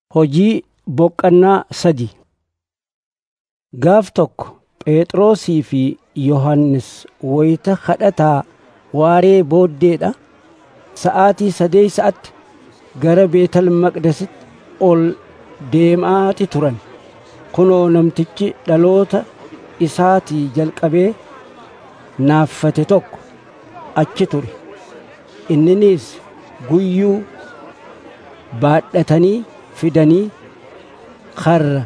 Hojii boqqannaa sadi Gaaf tokko Phexrosii fi Yohannis wayita kadhataa waaree booddeedha. Sa'aatii sadeessa'atti gara Beetel Maqdisitti ol deemaati turan. Kunoo namtichi dhaloota isaatii jalqabee naaffate tokko achi ture. Inninis guyyuu baadhatanii fidanii karra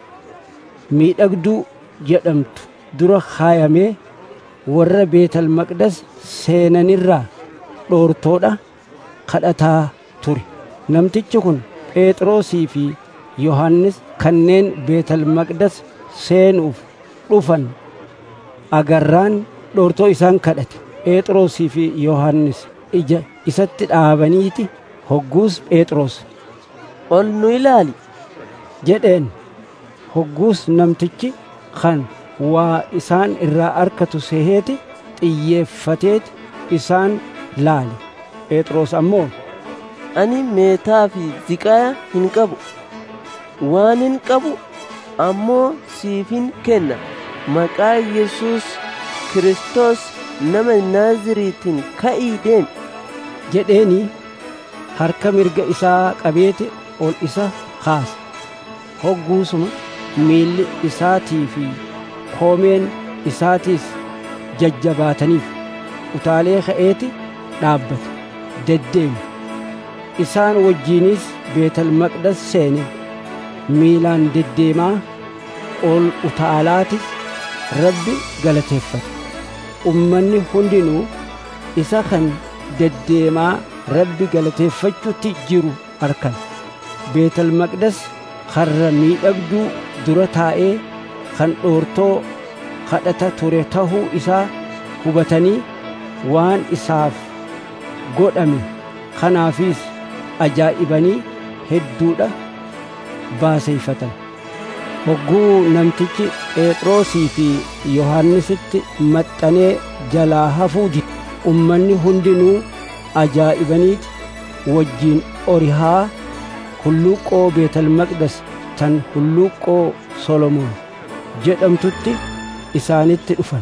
miidhagduu jedhamtu dura kaayamee warra Beetel Maqdes seenanirraa dhoortoodha kadhataa ture. Namtichi kun Phexrosii fi Yohannis kanneen Beetel Maqdes seenuuf dhufan agarraan dhoortoo isaan kadhate. Phexrosii fi Yohannis ija isatti dhaabaniiti hogguus Phexros ol nu ilaali jedheen. Hogguus namtichi kan waa isaan irraa arkatu seheeti xiyyeeffateeti isaan laale. Phexros ammoo ani meetaa fi ziqaa hin qabu waan hin qabu ammoo siifin kenna maqaa Yesuus Kiristoos nama Naaziriitiin ka'ii deemi jedheeni harka mirga isaa qabeeti ol isa kaase. Hogguusuma miilli isaatii fi koomeen isaatiis jajjabaataniif utaalee ka'eeti dhaabbate deddeeme. Isaan wajjiinis Beetel Maqdes seene miilaan deddeemaa ol utaalaatis Rabbi galateeffate. Ummanni hundinuu isa kan deddeemaa Rabbi galateeffachuutti jiru arkan. Beetel Maqdes karra miidhagduu dura taa'ee kan dhoortoo kadhata ture tahuu isaa hubatanii waan isaaf godhame kanaafis ajaa'ibanii hedduudha baaseeffatan. Hogguu namtichi Phexrosii fi Yohannisitti maxxanee jalaa hafuu dide. Ummanni hundinuu ajaa'ibaniiti wajjiin orihaa hulluuqqoo Beetel Maqdes tan hulluuqqoo Solomoon jedhamtutti isaanitti dhufan.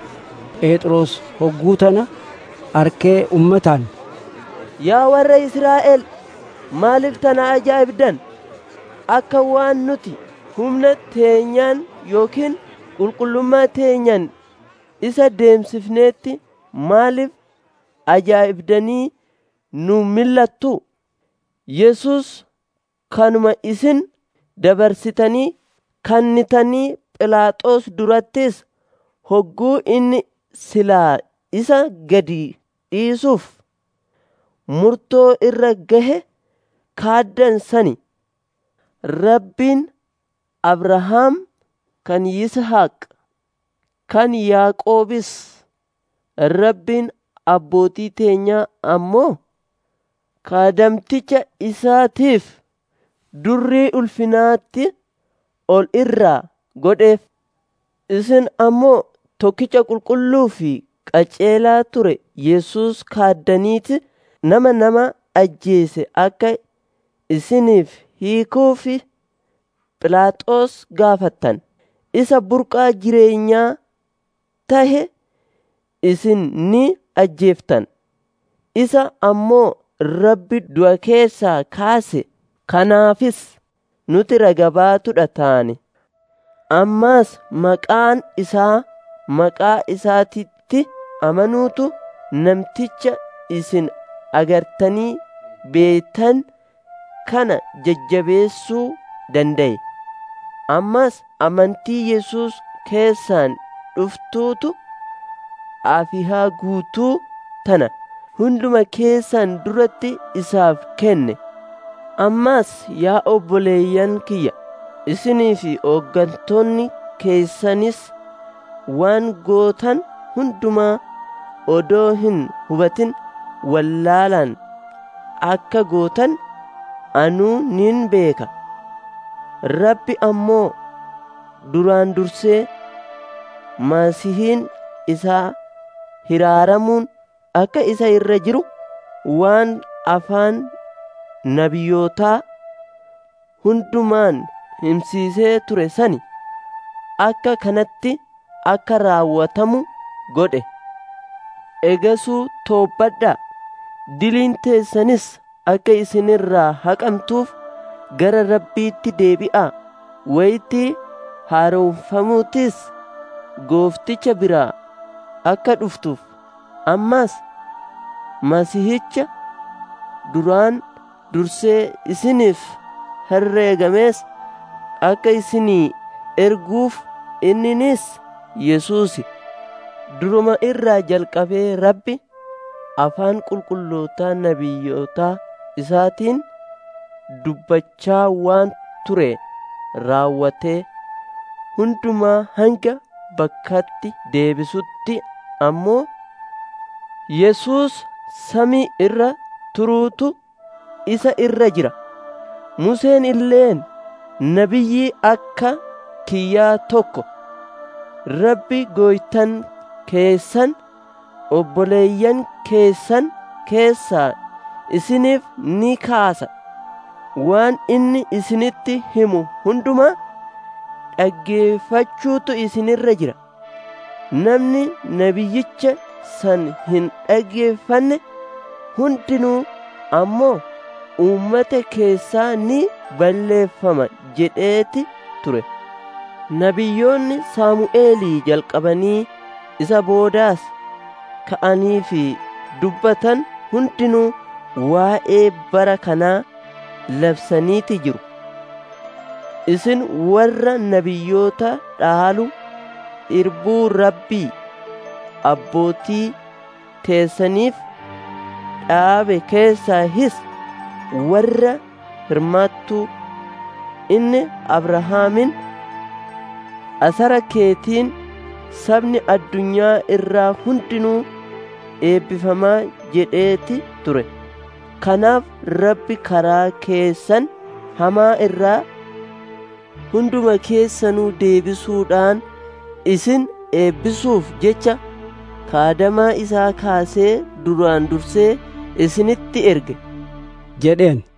Phexros hogguu tana arkee ummataan yaa warra Israa'el maaliif tana ajaa'ibdan akka waan nuti humna teenyaan yookiin qulqullummaa teenyaan isa deemsifneetti maaliif ajaa'ibdanii nu millattu Yesus kanuma isin dabarsitanii kannitanii Philaaxoos durattis hogguu inni silaa isa gadi dhiisuuf murtoo irra gahe kaaddan sani rabbiin abrahaam kan yishaaq kan yaaqoobis rabbiin abbootii teenyaa ammoo kaadamticha isaatiif durrii ulfinaatti ol irraa godheef isin ammoo tokkicha qulqulluu fi qaceelaa ture Yesuus kaaddaniiti nama nama ajjeese akka isiniif hiikuufi Philaaxoos gaafattan isa burqaa jireenyaa tahe isin ni ajjeeftan isa ammoo rabbi du'a keessaa kaase kanaafis nuti ragabaatudha taane ammaas maqaan isaa maqaa isaatitti amanuutu namticha isin agartanii beetan kana jajjabeessuu danda'e ammas amantii Yesuus keessaan dhuftuutu afihaa guutuu tana hunduma keessan duratti isaaf kenne ammas yaa obboleeyyan kiyya isinii fi hooggantoonni keessanis waan gootan hundumaa odoo hin hubatin wallaalaan akka gootan anuu nin beeka rabbi ammoo duraan dursee masihiin isaa hiraaramuun akka isa irra jiru waan afaan nabiyootaa hundumaan himsiisee ture sani akka kanatti akka raawwatamu godhe egasuu toobbadhaa diliin teessanis akka isinirraa haqamtuuf gara rabbiitti deebi'aa wayitii haaromfamuutis goofticha biraa akka dhuftuuf ammas masihicha duraan dursee isiniif herreegamees akka isinii erguuf inninis yesuusi duruma irraa jalqabee rabbi afaan qulqullootaa nabiyyootaa isaatiin dubbachaa waan ture raawwatee hundumaa hanga bakkatti deebisutti ammoo yesuus samii irra turuutu isa irra jira museen illeen nabiyyii akka kiyyaa tokko rabbi gooytan keessan obboleeyyan keessan keessaa isiniif ni kaasa waan inni isinitti himu hundumaa dhaggeeffachuutu isinirra jira namni nabiyyicha san hin dhaggeeffanne hundinuu ammoo uummata keessaa ni balleeffama jedheeti ture nabiyyoonni saamu'eelii jalqabanii isa boodaas ka'anii fi dubbatan hundinuu waa'ee bara kanaa labsaniiti jiru isin warra nabiyyoota dhaalu irbuu rabbii abbootii teessaniif dhaabe keessaahis warra hirmaattuu inni abrahaamin asara keetiin sabni addunyaa irraa hundinuu eebbifamaa jedheeti ture kanaaf rabbi karaa keessan hamaa irraa hunduma keessanuu deebisuudhaan isin eebbisuuf jecha kaadamaa isaa kaasee duraan dursee isinitti erge jedheen